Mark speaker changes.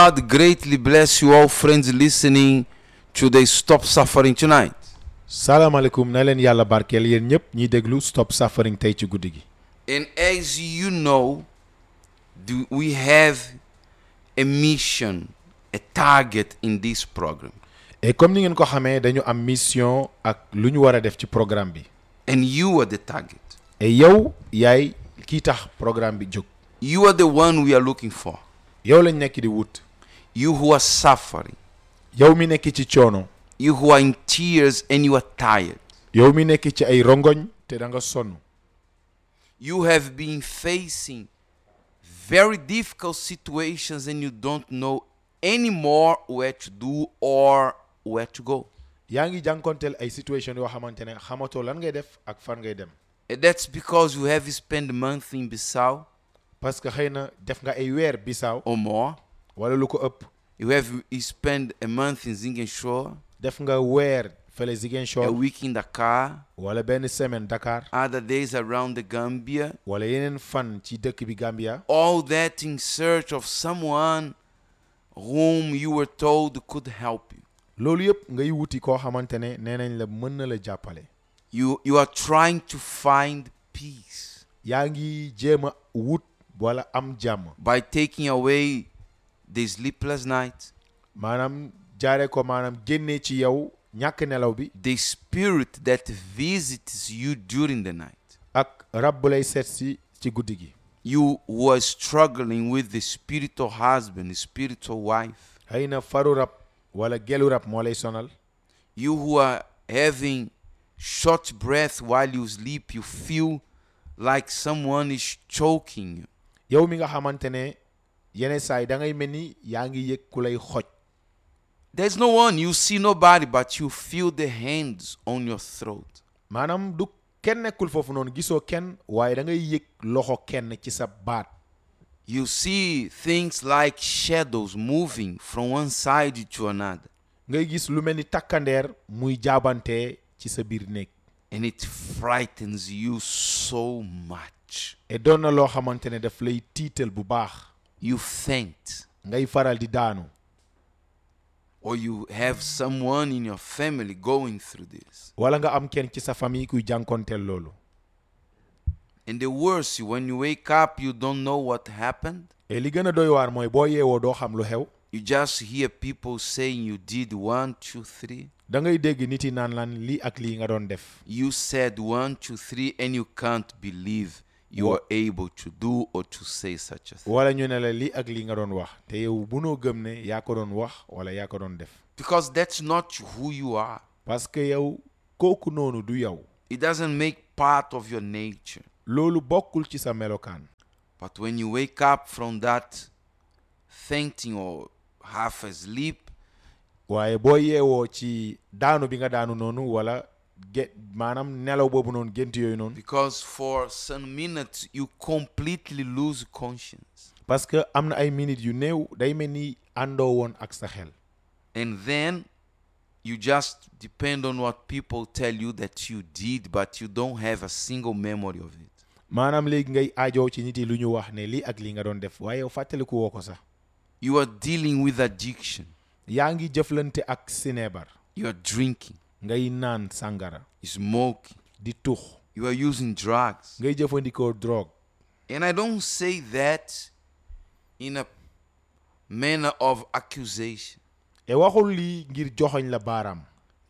Speaker 1: God greatly bless you all friends listening to the Stop Suffering tonight.
Speaker 2: salaamaaleykum na leen yàlla barkeel yéen ñëpp ñiy déglu stop suffering tey ci guddi gi
Speaker 1: And as you know, do we have a mission, a target in this program.
Speaker 2: et comme ni ngeen ko xamee dañu am mission ak lu ñu war a def ci programme bi
Speaker 1: And you are the target.
Speaker 2: et yow yaay kii tax programme bi jóg
Speaker 1: You are the one we are looking for.
Speaker 2: yow lañ nekk di wut
Speaker 1: You who are suffering.
Speaker 2: yow mi nekk ci coono
Speaker 1: You who are in tears and you are tired.
Speaker 2: yow mi nekk ci ay rongoñ te da nga sonn
Speaker 1: You have been facing very difficult situations and you don't know anymore where to do or where to go.
Speaker 2: yaa ngi jànkonteel ay situation yoo xamante ne xamatoo lan ngay def ak fan ngay dem
Speaker 1: And that's because you have spent a month in Bissau
Speaker 2: parce que xëy na def nga ay weer bisaaw
Speaker 1: or more.
Speaker 2: wala lu ko ëpp
Speaker 1: You have spent a month in Zingenshore,
Speaker 2: def nga weer fële
Speaker 1: a
Speaker 2: Ziguinchor
Speaker 1: week in Dakar,
Speaker 2: wala benn semaine Dakar
Speaker 1: other days around the Gambia.
Speaker 2: wala yeneen fan ci dëkk bi Gambia
Speaker 1: All that in search of someone whom you were told could help you.
Speaker 2: loolu yëpp ngay wuti koo xamante ne nee nañ la mën na la jàppale
Speaker 1: You, you are trying to find peace
Speaker 2: yaa ngi jéem a wut wala am jàmm
Speaker 1: by taking away the sleepless nights,
Speaker 2: maanaam jaare ko maanaam génnee ci yow ñàkk nelaw bi
Speaker 1: the spirit that visits you during the night.
Speaker 2: ak rab bu lay seet si ci guddi gi
Speaker 1: You who are struggling with the spiritual husband, spiritual wife.
Speaker 2: xëy na faru rab wala gelu rab moo lay sonal
Speaker 1: You who are having short breath while you sleep, you feel like someone is choking you.
Speaker 2: yow mi nga xamante ne yenn saa yi da ngay mel ni yaa ngi yëg ku lay xoj
Speaker 1: There's no one, you see nobody, but you feel the hands on your throat.
Speaker 2: maanaam du kenn nekkul foofu noonu gisoo kenn waaye da ngay yëg loxo kenn ci sa baat
Speaker 1: You see things like shadows moving from one side to another,
Speaker 2: ngay gis lu mel ni takkandeer muy jaabante ci sa biir néeg
Speaker 1: and it frightens you so much.
Speaker 2: et doon na loo xamante ne daf lay tiital bu baax
Speaker 1: You faint,
Speaker 2: ngay faral di daanu
Speaker 1: or you have someone in your family going through this.
Speaker 2: wala nga am kenn ci sa famille kuy jànkonteel loolu
Speaker 1: And the worst, when you wake up, you don't know what happened.
Speaker 2: et li gën a doy waar mooy boo yeewoo doo xam lu xew
Speaker 1: You just hear people saying you did one, two, three.
Speaker 2: da ngay dégg nit yi naan lan lii ak lii nga doon def
Speaker 1: You said one, two, three, and you can't believe you
Speaker 2: Wha-
Speaker 1: are able to do or to say such a thing.
Speaker 2: wala ñu ne la lii ak lii nga doon wax te yow bunoo gëm ne yaa ko doon wax wala yaa ko doon def
Speaker 1: Because that's not who you are.
Speaker 2: parce que yow kooku noonu du yow
Speaker 1: It doesn't make part of your nature.
Speaker 2: loolu bokkul ci sa melokaan
Speaker 1: But when you wake up from that fainting or half asleep,
Speaker 2: waaye boo yeewoo ci daanu bi nga daanu noonu wala ge maanaam nelaw boobu noonu gént yooyu noonu
Speaker 1: because for some minutes you completely lose conscience.
Speaker 2: parce que am na ay minutes yu néew day mel ni àndoo woon ak sa xel
Speaker 1: And then you just depend on what people tell you that you did, but you don't have a single memory of it.
Speaker 2: maanaam léegi ngay aajoo ci nit yi lu ñu wax ne lii ak lii nga doon def waaye yow fàttaliku woo ko sax
Speaker 1: You are dealing with addiction.
Speaker 2: yaa ngi jëflante ak sineebar
Speaker 1: You are drinking,
Speaker 2: ngay naan sàngara
Speaker 1: smoking,
Speaker 2: di tux
Speaker 1: you are using drugs.
Speaker 2: ngay jëfandikoo drogue
Speaker 1: And I don't say that in a manner of accusation.
Speaker 2: et waxul lii ngir joxoñ la baaraam